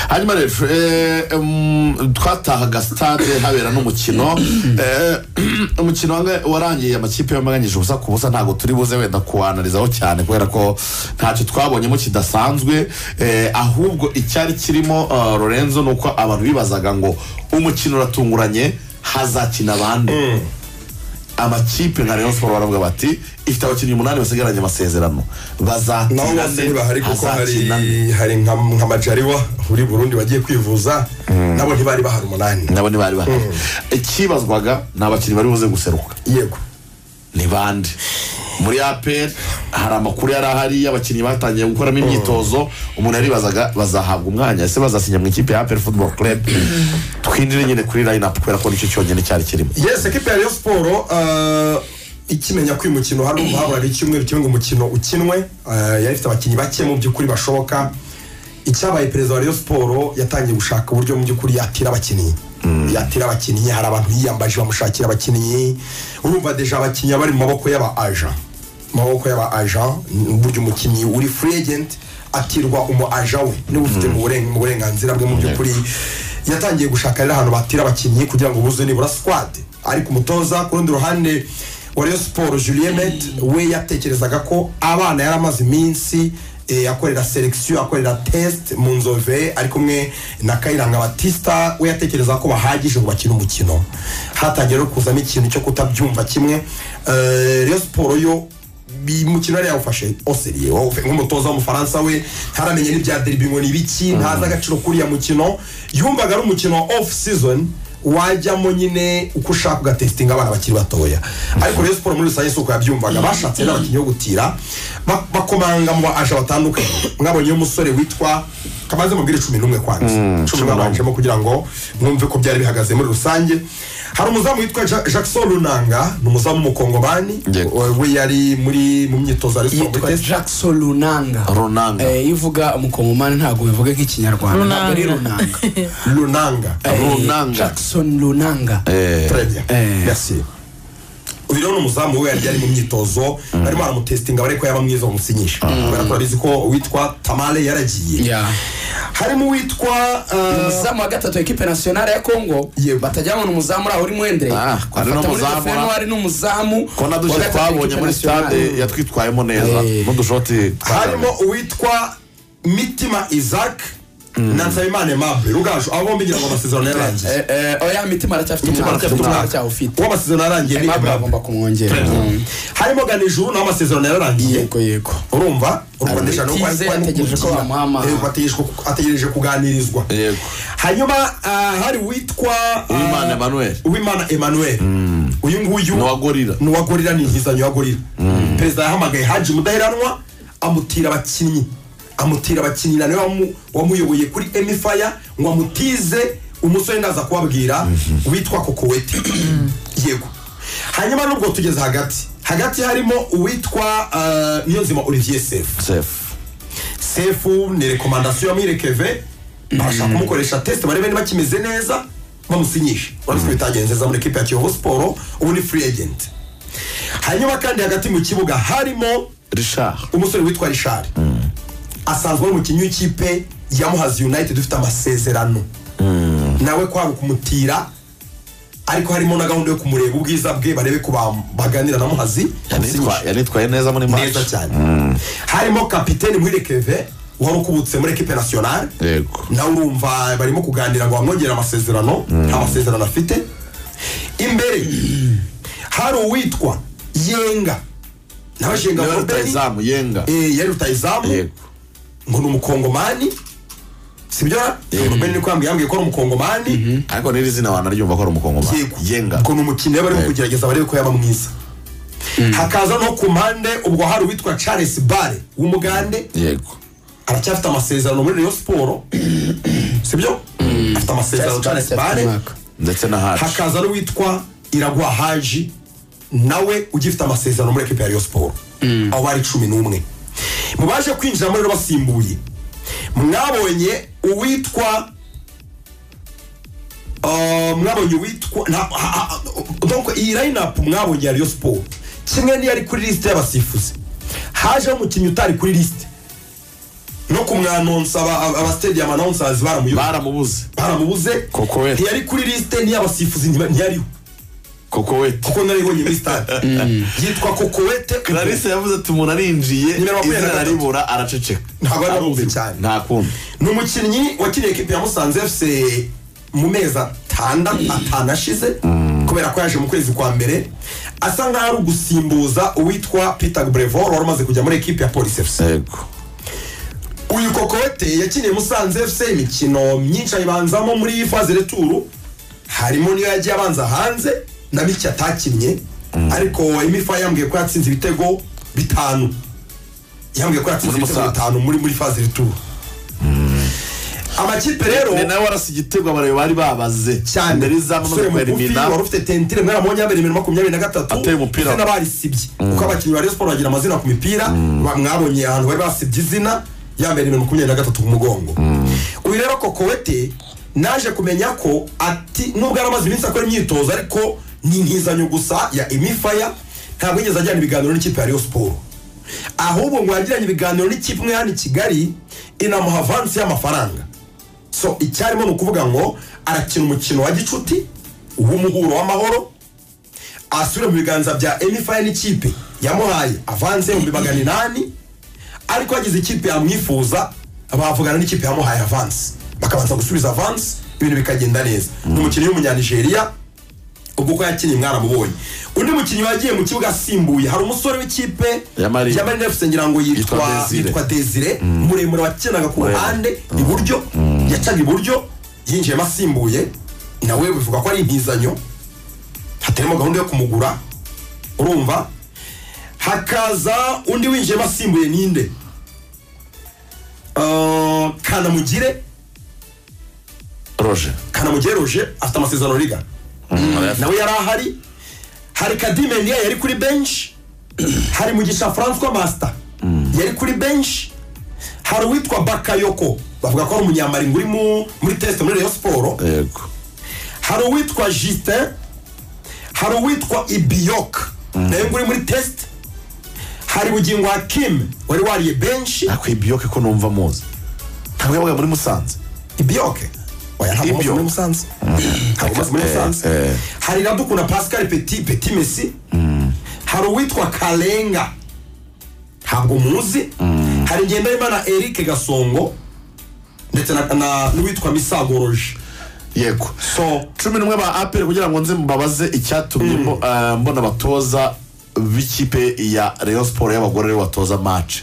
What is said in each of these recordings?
hanyuma rero twatahaga sitade habera n'umukino umukino warangiye amakipe yamaganyije ubusa ku busa ntabwo turi buze wenda kuwanarizaho cyane kubera ko ntacyo twabonyemo kidasanzwe ahubwo icyari kirimo lorenzo ni uko abantu bibazaga ngo umukino uratunguranye hazakina abandi amakipe nka rayon siporo baravuga bati ifite abakinnyi umunani basigaranye amasezerano nabo bazakina bose ane ntibahari kuko hazakina ane hari hari nka nka majariwa muri burundi bagiye kwivuza nabo ntibari bahari umunani nabo ntibari bahari ikibazwaga ni abakinnyi bari buze guseruka yego ni bande muri aperi hari amakuru yari ahari y'abakinnyi batangiye gukoramo imyitozo umuntu yaribazaga bazahabwa umwanya ese bazasinya mu ikipe ya aperi futuboro club twinjire nyine kuri line up kubera ko nicyo cyonyine cyari kirimo yes ekipi ya Rayon siporo ah, ikimenya ko uyu mukino hari habura icyumweru kimwe ngo umukino ukinwe ah, yari ifite abakinnyi bake mu by'ukuri bashoboka icyabaye perezida wa Rayon siporo yatangiye gushaka uburyo mu by'ukuri yatira abakinnyi yatira abakinnyi hari abantu yiyambaje bamushakira abakinnyi urumva deja abakinnyi bari mu maboko y'aba aja mu maboko y'aba aja ni uburyo umukinnyi uri free agent atirwa umu aja we niba ufite mu buren- mu burenganzira bwe mu by'ukuri yatangiye gushaka rero ahantu batira abakinnyi kugira ngo buzuye nibura squad ariko umutoza ku rundi ruhande wa Rayon siporo julien met we yatekerezaga ko abana yari amaze iminsi eh, akorera selekisiyo akorera test mu nzove ari kumwe na kayiranga batista we yatekereza ko bahagije ngo bakine umukino hatangiye rero kuzamo ikintu cyo kutabyumva kimwe Eh, Rayon siporo yo bi- umukino yari yawufashe oseriye wawufe nk'umutoza w'umufaransa we ntaramenye n'ibya deribi ngo ni ibiki ntazi agaciro k'uriya mukino yumvaga ari umukino wa ofu sizoni wajyamo nyine uko ushaka ugatesitinga abana bakiri batoya ariko rero siporo muri rusange si uko yabyumvaga bashatse n'abakinnyi bo gutira ba- bakomanga mu ba aje batandukanye mwabonyeho umusore witwa kamaze mubwire cumi n'umwe kwanza cumi babanjemo kugira ngo mwumve ko byari bihagaze muri rusange hari umuzamu witwa Ja- jackson runanga ni umuzamu w'umukongomani Yego. we yari muri mu myitozo ari siporo yitwa jackson runanga Runanga. Eh, iyo uvuga umukongomani ntabwo bivuga nk'ikinyarwanda ntabwo ari Runanga. runanga runanga Eh, Runanga. jackson runanga très bien Eh. merci uyu rero ni umuzamu we yari yari mu myitozo barimo baramutesitinga bariko yaba mwiza bamusinyisha kubera ko urabizi ko uwitwa tamale yaragiye Yeah. harimo uwitwa Ni uh, umuzamu wa gatatu wa ekipe nasiyonari ya kongo Yego. batajya babona umuzamu uriya uri mwendere Ah, bafata ari muri n'umuzamu, defenwa ari n'umuzamu ko na dushe twabonye muri sitade yatwitwayemo neza Eh. n'udushoti twagaragaye. harimo uwitwa mitima isaac na nsabimana emable rugaju abo bombi ngira ngo amasezerano yararangiye oya mitima aracyafite Mitima umwaka aracyafite umwaka. aracyawufite uwo amasezerano yarangiye ni Aimable Aimable. agomba kumwongera Mm. harimo ganijuru naho amasezerano yararangiye yego yego urumva u rwanda eshanu Tize ategereje ko bamuhama. ategereje kuganirizwa Yego. hanyuma ah, hari uwitwa ah, Uwimana Emmanuel. uwimana emmanuel uyu nguyu Ni uwa Gorilla. ni uwa gorira ni nkizanyo ya gorira perezida yahamagaye haji mudaheranwa amutira abakinnyi amutira abakinnyi na niwe wamu- wamuyoboye kuri emifaya ngo amutize umusore ndaza kubabwira witwa kokowete yego hanyuma nubwo tugeze hagati hagati harimo uwitwa ah, niyonzima olivier sefu Sefu. sefu ni rekomandasiyo ya mwirekeve barashaka kumukoresha tesite barebe niba kimeze neza bamusinyishe urabona ko bitagenze neza muri ekipa ya kiyovu siporo ubu ni free agent hanyuma kandi hagati mu kibuga harimo Richard. umusore witwa rishari asanzwe ari umukinnyi w'ikipe ya muhazi united ufite amasezerano nawe kwari kumutira ariko harimo na gahunda yo kumureba ubwiza bwe barebe ko bam- baganira na muhazi Yanitwa- yanitwaye neza muri match neza cyane harimo kapiteni muhirekeve wari ukubutse muri ekipe nasiyonari yego nawe urumva barimo kuganira ngo bamwongere amasezerano nta masezerano afite imbere hari uwitwa yenga nawe jenga niba Robert, rutayizamu yenga eh, yari rutayizamu yego ngo ni umukongomani sibyo robeni niko yambwiye yambwiye ko ari umukongomani ariko n'iri zina wanaryumva ko ari umukongomani yego yenga ngo ni umukinnyi we barimo Yego. kugerageza barebe ko yaba mwiza hakaza no ku mpande ubwo hari uwitwa charles bare w'umugande yego aracyafite amasezerano muri Rayon Siporo sibyo afite amasezerano cyane sipare ndetse na hacu hakaza n'uwitwa Iragwa Haji nawe ugifite amasezerano muri ekipa ya Rayon Siporo aho bari cumi n'umwe mu baje kwinjira muri rero basimbuye mwabonye uwitwa Uh, mwabonye uwitwa na- ha- ha- donc iyi lineup mwabonye ya Rayon Sport kimwe niyo ari kuri liste y'abasifuzi hajeho umukinnyi utari kuri liste no kumwanonsa abasitediya amanonsazi baramuyoboye baramubuze baramubuze Koko we. ntiyari kuri lisite n'iy'abasifuzi ntiba- ntiyariho koko wete kuko naribonye muri stade yitwa kokowete clarisse yavuze ati umuntu arinjiye Nimero makumyabiri na izina gatatu. aribura araceceka Ntabwo ari aruzi cyane. ntakumva ni umukinnyi wakiriye ekipi ya musanze fc mu mezi atandatu atanu ashize kubera ko yaje mu kwezi kwa mbere asa nk'aho ari ugusimbuza uwitwa peter brevor wari umaze kujya muri ekipi ya polisi fc yego uyu kokowete yakiniye musanze fc imikino myinshi ayibanzamo muri faze returu harimo niyo yagiye abanza hanze na mike atakinnye ariko imifa yambwiye ko yatsinze ibitego bitanu yambwiye ko yatsinze Muri ibitego Musanze. bitanu muri muri faze returu amakipe rero ni nawe warasa igitego abareba bari babaze cyane mbere y'izamu no umusore mu mugufi elimina wari ufite tentire mwaramubonye yambaye nimero makumyabiri na gatatu Ateye umupira. ndetse n'abarisibye kuko abakinnyi ba Rayon Sport bagira amazina ku mipira ba- mwabonye ahantu bari basibye izina yambaye nimero makumyabiri na gatatu ku mugongo uyu rero kokowete naje kumenya ko ati nubwo yari amaze iminsi akora imyitozo ariko ni nkizanyo gusa ya emifaya ntabwo yigeze ajyana ibiganiro n'ikipe ya Rayon Sport ahubwo ngo yagiranye ibiganiro n'ikipe imwe hano i kigali inamuha avansi y'amafaranga so icyarimo ni ukuvuga ngo arakina umukino wa gicuti w'umuhuro w'amahoro asubire mu biganza bya emifaye n'ikipe yamuhaye avanze ibihumbi magana inani ariko yagize ikipe yamwifuza bavugana n'ikipe yamuhaye avansi bakabanza gusubiza avansi ibintu bikagenda neza ni umukinnyi w'umunyanigeriya ubwo uko yakinnye mwaramubonye undi mukinnyi wagiye mu kibuga asimbuye hari umusore w'ikipe Ya Marine. ya marine fc ngira ngo Yitwa yitwa Desire. yitwa desire muremure wakinaga ku Muremure. ruhande iburyo yacaga iburyo yinjiyemo asimbuye nawe bivuga ko ari impizanyo hatarimo gahunda yo kumugura urumva hakaza undi winjiyemo asimbuye ninde Ah, kanamugire roje kanamugire roje afite amasezerano riga nawe yari ahari hari kadimenia yari kuri benshi hari mugisha francois master yari kuri benshi hari uwitwa bakayoko bavuga ko ari umunyamaringo uri mu- muri test muri rayon siporo yego hari uwitwa justin hari uwitwa ibiyok nawe ngo uri muri test hari bugingo hakim wari wariye benshi nako ibiyoke ko numva muzi ntabwo yabaga muri musanze ibiyok oya ntabwo umaze Ibiyok. muri musanze ntabwo umaze muri Eh, musanze eh. hari iradukunda pascal petit petit messi hari uwitwa karenga ntabwo muzi hari ngendanimana eric gasongo ndetse na- na- n'uwitwa misagoroje yego so cumi n'umwe ba aperi kugira ngo nze mbabaze icyatumye mbo- eh, mbona abatoza b'ikipe ya rayon siporo y'abagore aribo batoza mace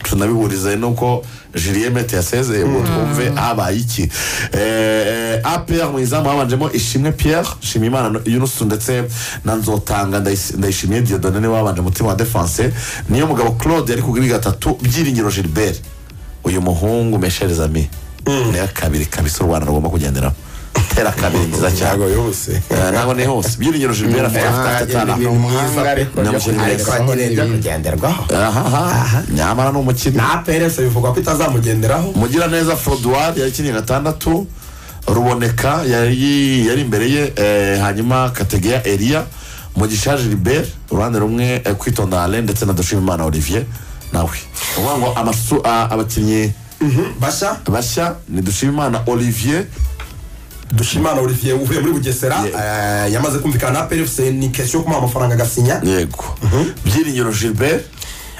tunabihuriza nuko julien mete yasezeye ngo twumve habaye iki Eh, eh, apr mu izamu habanjemo ishimwe pierre nshimiyimana yunusu ndetse na nzotanga Ndayis- ndayishimiye diodone niwe wabanje umutima wa defense niyo mugabo claude yari ku kuri gatatu byiringiro gilbert uyu muhungu meshereza mi ni iya kabiri kabisa u rwanda rugomba kugenderaho tera kabiri nziza cyane yose Eh, ntabwo ni hose byiringiro gilbert afite afite atanu ni umwanga ariko Ni byo umukino ariko mwiza. nyine byo kugenderwaho ahaha nyamara ni umukino na APRS bivugwa ko itazamugenderaho mugiraneza frodoir yari ikiniye gatandatu ruboneka yari yari imbere ye eh, hanyuma kategeya eriya mugisha gilbert uruhande rumwe eh, kwitonda alain ndetse na dushimimana olivier nawe uvuga ngo amasu a- abakinnyi bashya bashya ni dushimimana olivier dushimana olivier uvuye muri bugesera Yeah. eh, yamaze kumvikana na APRS ni kesiyo yo kumuha amafaranga agasinya yego byiringiro gilbert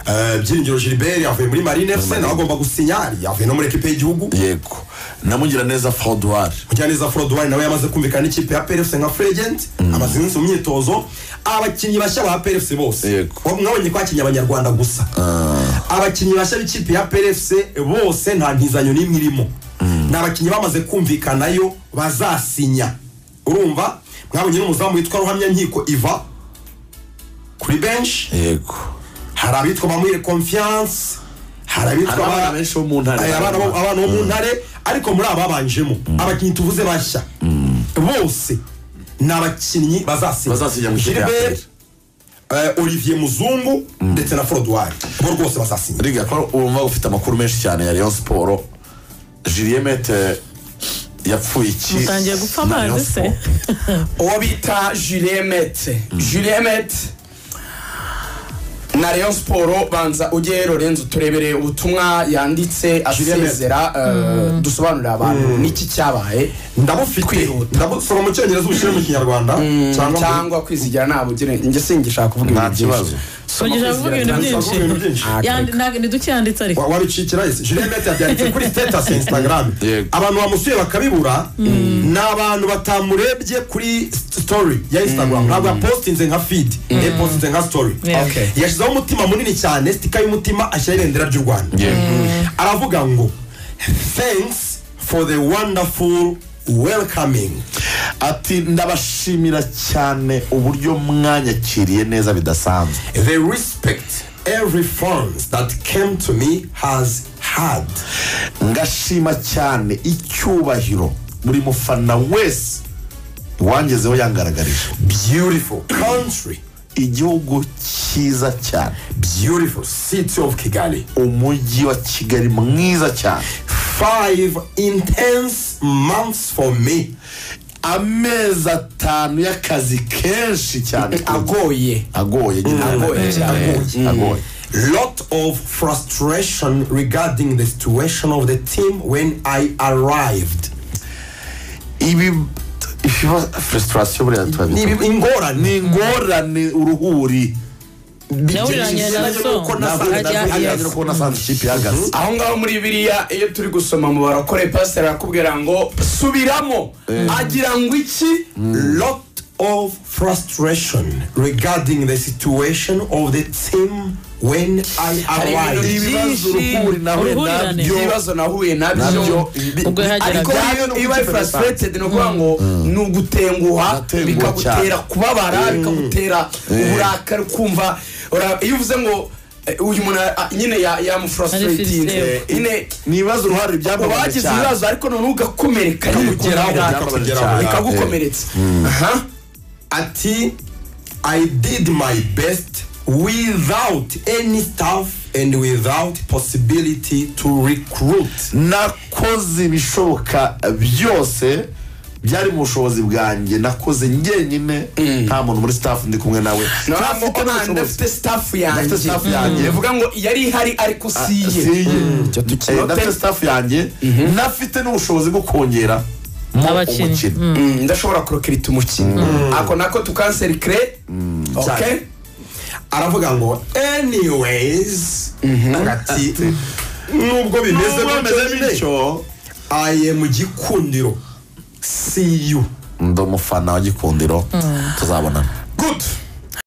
Eh, byiringiro gilbert yavuye muri marine fc nawe agomba gusinya yavuye no muri ekipe y'igihugu yego na mugiraneza frodoir mugiraneza frodwari nawe yamaze kumvikana n'ikipe ya PRFC nka fregent amaze iminsi mu myitozo abakinnyi bashya ba PRFC bose Yego. Wa- mwabonye ko hakinnye abanyarwanda gusa abakinnyi bashya b'ikipe ya PRFC bose nta ntizanyo n'imwe irimo ni abakinnyi bamaze kumvikanayo bazasinya urumva mwabonye n'umuzamu witwa ruhamya nkiko iva kuri benshi yego hari abitwa bamuhire confiance hari abitwa Hari abana ba- benshi bo mu ntare. Hari abana bo- abana bo mu ntare ariko muri aba babanjemo abakinnyi tuvuze bashya bose ni abakinnyi bazasinya Bazasinya mu ikipe ya Gilbert, eh, olivier muzungu ndetse na forodwari bo rwose bazasinya riga ko wumva ufite amakuru menshi cyane ya rayon siporo julien mete yapfuye iki Mutangiye gupfa na Rayon amazi se? Sport? uwo bita juliemete juliemete na Rayon Sport banza ujye Lorenzo turebere ubutumwa yanditse Julien Mer- asezera eh, dusobanurira abantu n'iki cyabaye ndabufite Kwihuta. ndabusoma mu cyongereza ubushyire mu kinyarwanda cyangwa cyangwa kwizigira nta bugire njye singishaka kuvuga Nta ibintu byinshi kibazo. Soma Ugishaka kuvuga kwizigira ibintu byinshi ibintu byinshi Ah, Yandi- ntabwo ntiducyanditse ariko Wa- wabicikira isi julienne mette yabyanditse kuri sitasi instagram Yego. abantu bamusuye bakabibura ni abantu batamurebye kuri story ya instagram ntabwo yapostinze nka feed yapostinze nka story Yeah. Okay. yashyizeho umutima munini cyane sitika y'umutima ashyiraho ibendera ry'u rwanda aravuga ngo thanks for the wonderful welcoming ati ndabashimira cyane uburyo mwanyakiriye neza bidasanzwe the respect every forms that came to me has had ngashima cyane icyubahiro buri mufana wese wangezeho yangaragarije beautiful country igihugu cyiza cyane beautiful city of kigali umujyi wa kigali mwiza cyane five intense months for me amezi atanu y'akazi kenshi cyane agoye agoye nyine agoye cyane agoye agoye lot of frustration regarding the situation of the team when i arrived ibi ibiba frustration buriya ni turabizi ingorane ni ingorane uruhuri Yawuriranye na Sinajya so. nuko ntabwo nasanze- Ajya- nasanze yes. ko nasanze ikipe ihagaze aho ngaho muri biriya iyo turi gusoma mu barakore pasiteri arakubwira ngo subiramo agira ngo iki lot of frustration regarding the situation of the team when i Hari ibintu arrived ibibazo uruhuri nahuye Uruhurirane. nabyo ibibazo nahuye nabyo nabyo Ubwo yageraga. ariko Byayo iba n'ubukipe frustrated ni ukuvuga ngo ni ugutenguha Uratenguha bikagutera cyane. kubabara bikagutera uburakari kumva ura- iyo uvuze ngo eh, uyu muntu ah, nyine ya- Manifestation. yamufrustiratinze nyine ni ibibazo uruhare byambabaje bagize cyane ibibazo ariko noneho ugakomereka Bikakugeraho, bikakugeraho. bikagukomeretsa aha ati i did my best without any staff and without possibility to recruit nakoze ibishoboka byose byari mu bushobozi bwanjye nakoze njyenyine nta muntu muri staff ndi kumwe nawe Ntabwo Ntafite ubona n'ubushobozi. ndafite staff yanjye Ndafite staff yanjye. bivuga ngo yari ihari ariko Ah, si iye si iye. Eh, tukinote. ndafite staff yanjye nafite n'ubushobozi bwo kongera mo Abakinnyi. umukino Mm, ndashobora kurokirita umukino ako nako tukanseri kire cyane. ok aravuga ngo anyways ati nubwo bimeze Nubwo bimeze bityo i am gikundiro see you ndi umufana wa gikundiro tuzabonana good